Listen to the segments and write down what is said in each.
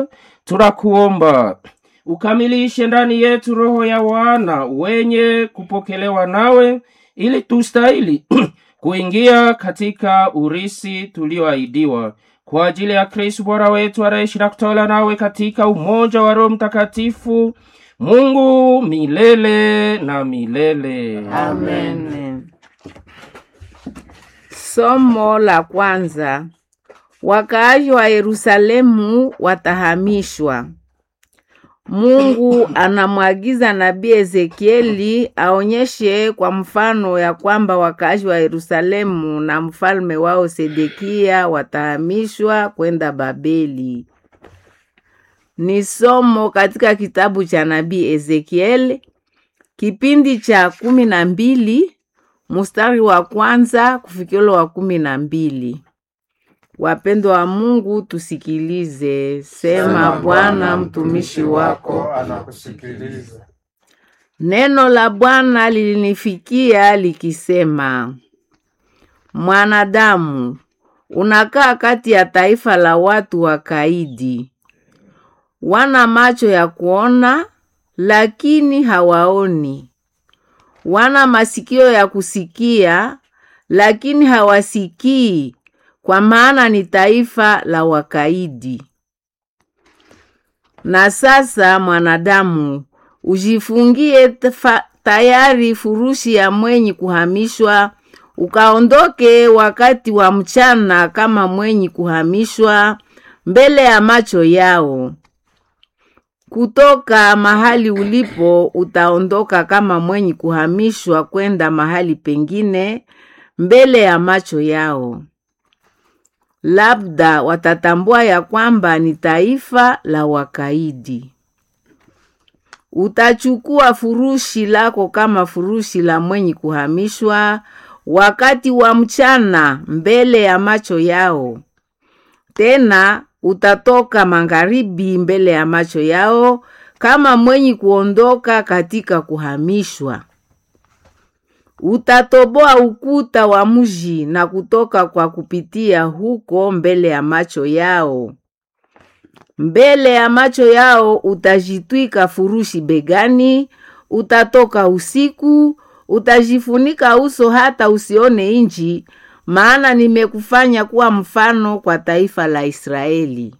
tunakuomba ukamilishe ndani yetu roho ya wana wenye kupokelewa nawe, ili tustahili kuingia katika urisi tulioahidiwa kwa ajili ya Kristo Bwana wetu anaishi na kutawala nawe katika umoja wa Roho Mtakatifu, Mungu milele na milele. Amen. Somo la kwanza. Wakaaji wa Yerusalemu watahamishwa. Mungu anamwagiza nabii Ezekieli aonyeshe kwa mfano ya kwamba wakaaji wa Yerusalemu na mfalme wao Sedekia watahamishwa kwenda Babeli. Ni somo katika kitabu cha nabii Ezekieli kipindi cha kumi na mbili mstari wa kwanza kufikilo wa kumi na mbili. Wapendwa wa Mungu, tusikilize. Sema Bwana, mtumishi wako. anakusikiliza. Neno la Bwana lilinifikia likisema, mwanadamu, unakaa kati ya taifa la watu wakaidi, wana macho ya kuona lakini hawaoni, wana masikio ya kusikia lakini hawasikii, kwa maana ni taifa la wakaidi. Na sasa mwanadamu, ujifungie tafa- tayari furushi ya mwenyi kuhamishwa, ukaondoke wakati wa mchana kama mwenyi kuhamishwa mbele ya macho yao. Kutoka mahali ulipo utaondoka kama mwenyi kuhamishwa kwenda mahali pengine mbele ya macho yao. Labda watatambua ya kwamba ni taifa la wakaidi. Utachukua furushi lako kama furushi la mwenyi kuhamishwa wakati wa mchana mbele ya macho yao. Tena utatoka magharibi mbele ya macho yao kama mwenyi kuondoka katika kuhamishwa. Utatoboa ukuta wa mji na kutoka kwa kupitia huko mbele ya macho yao. Mbele ya macho yao utajitwika furushi begani, utatoka usiku, utajifunika uso hata usione inji, maana nimekufanya kuwa mfano kwa taifa la Israeli.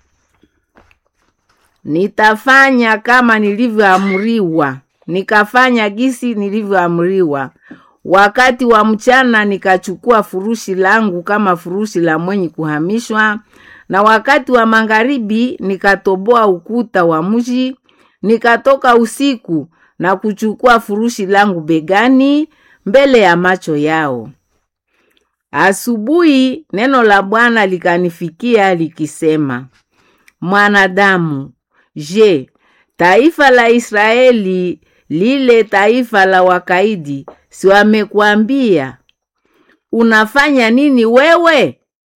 Nitafanya kama nilivyoamriwa, nikafanya gisi nilivyoamriwa. Wakati wa mchana nikachukua furushi langu kama furushi la mwenye kuhamishwa, na wakati wa magharibi nikatoboa ukuta wa mji, nikatoka usiku na kuchukua furushi langu begani mbele ya macho yao. Asubuhi neno la Bwana likanifikia likisema, mwanadamu, je, taifa la Israeli lile taifa la wakaidi, si wamekuambia unafanya nini wewe?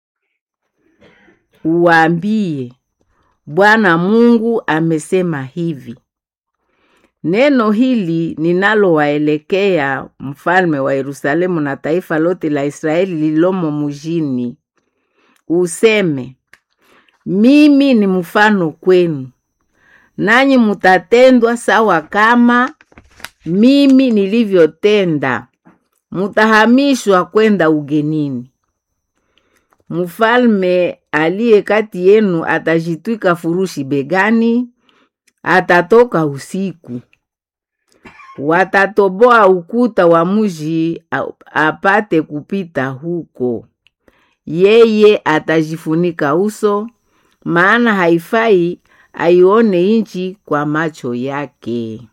Uwaambie, Bwana Mungu amesema hivi. Neno hili ninalowaelekea mfalme wa Yerusalemu na taifa lote la Israeli lilomo mjini, useme, mimi ni mfano kwenu, nanyi mutatendwa sawa kama mimi nilivyotenda, mutahamishwa kwenda ugenini. Mfalme aliye kati yenu atajitwika furushi begani, atatoka usiku. Watatoboa ukuta wa mji a- apate kupita huko. Yeye atajifunika uso, maana haifai aione nchi kwa macho yake.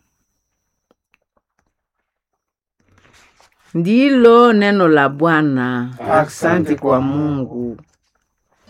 Ndilo neno la Bwana. Asante kwa Mungu.